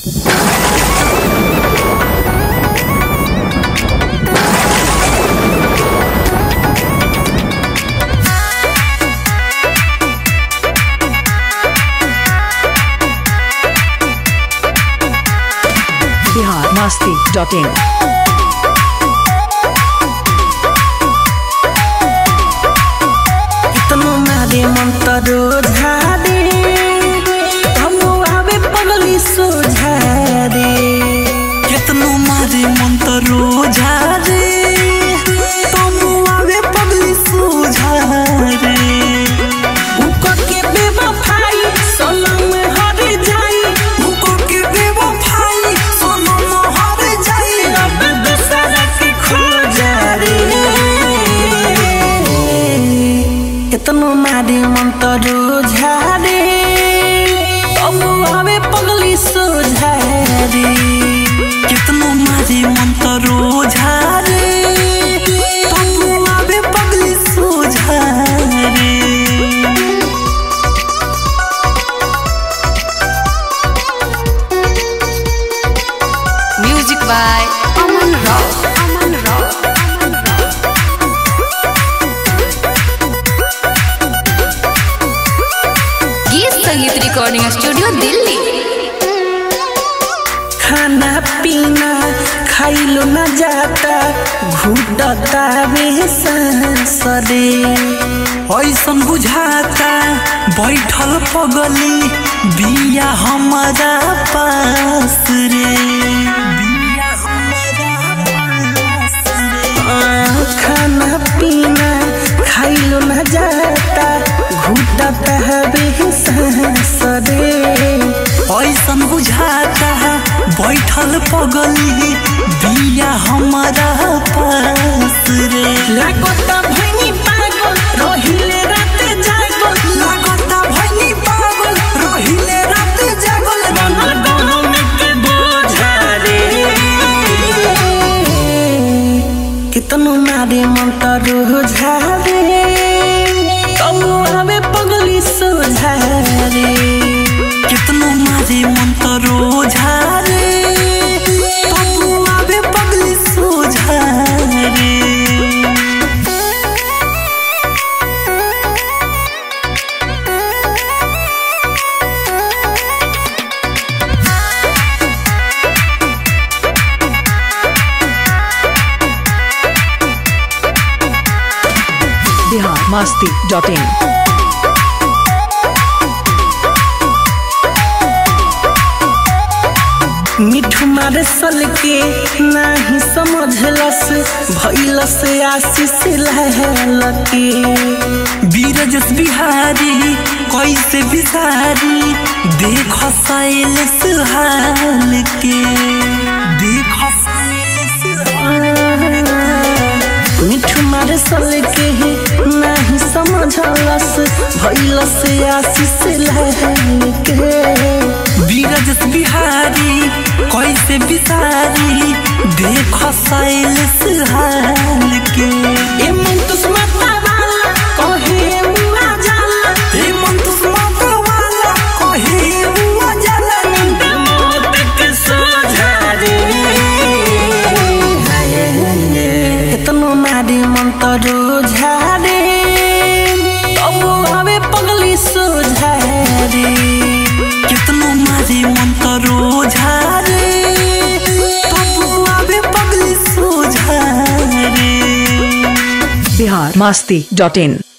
Bihar Masti dot in कितनो मारे मंत्र झारे हम आवे पगली सोझारे कितनो मारे मंत्र झारे हम आवे पगली सोझारे उको के बेवफाई सनम हर जाई उको के बेवफाई सनम हर जाई अब दूसरा के खो जा रे कितनो मारे मंत्र झारे तब आवे पगली सोझारे कितनो मारे मंत्र झारे तब आवे पगली सोझारे म्यूजिक बाय अमन राव अमन राव गीत संगीत रिकॉर्डिंग स्टूडियो दिल्ली खाना पीना खाइलो न जाता घुटता वे सरे ऐसन बुझाता बैठल पगली बिया हमारा पास रे बिया हमारा पास रे। आ, खाना पीना खाइलो न जाता घुटता वे सरे ऐसन बुझाता बैठल पगली बिया हमारा पास रे लागता भैनी पागल रहिले रात जागल लागता भैनी पागल रहिले रात जागल बनल गम के बोझा रे कितनो मारे मंत्र झारे कब आवे पगली सोझारे कितनो मारे मंत्र झारे कब आवे पगली सोझारे बिहार मस्ती डॉट इन मिठू मारे सल के नाही समझलस भैलस आशीष लहल के बीरजस बिहारी कैसे बिसारी देख सैल सुहाल के देख मिठू मारे सल के नाही समझलस भैलस आशीष लहल के बीरजस बिहारी कैसे बिसारी देख सैल सुहाल के ए मन तुस्मता वाला कहे मुआ जाला ए मन तुस्मता वाला कहे मुआ जाला नींद मौत के सोझारे इतनो मारे मंत्र झारे तब आवे पगली सोझारे कितनो मारे मंत्र झारे तब आवे पगली सोझारे बिहार मस्ती डॉट इन